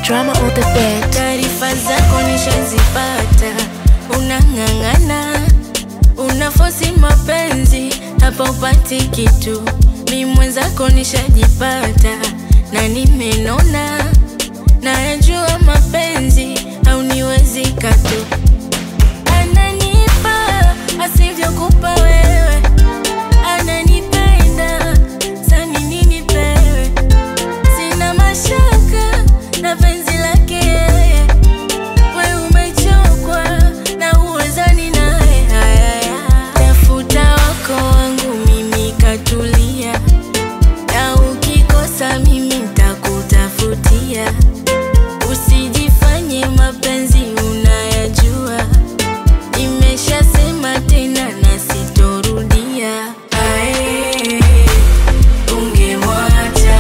drama on the bed. Taarifa zako nishazipata, unang'ang'ana, unafosi mapenzi, hapa upati kitu. Mi mwenzako nishajipata na nimenona, nayajua mapenzi hauniwezi katu. Ananipa asivyokupa wewe, ananipenda sani nini pewe Sina mashaka na penzi lake yeye, we umechokwa na uwezani naye. Haya, tafuta wako wangu mimi katulia, na ukikosa mimi ntakutafutia. Usijifanye mapenzi unayajua, nimeshasema tena na sitorudia. Ae, ungemwacha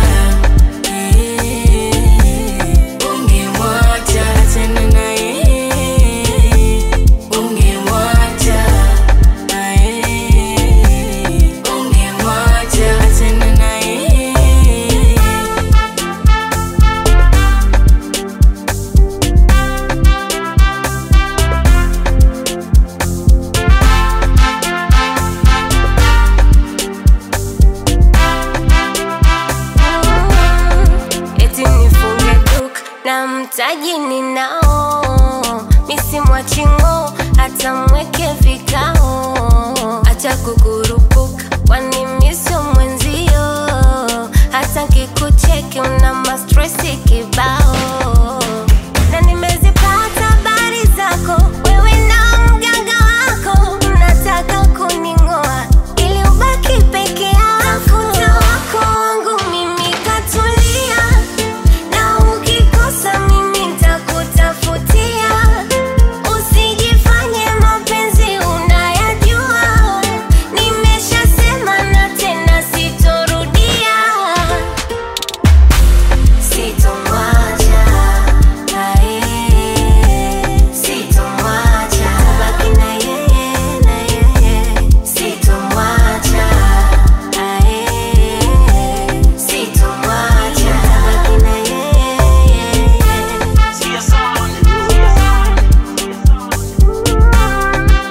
ungemwacha tena na yeye, ungemwacha ungemwacha tena na yeye. eti nifunge duka na mtaji ninao, misimwachingo hata mweke vikao, acha kukurupuka, kwani misio mwenzio, hata nkikucheki una mastresi kibao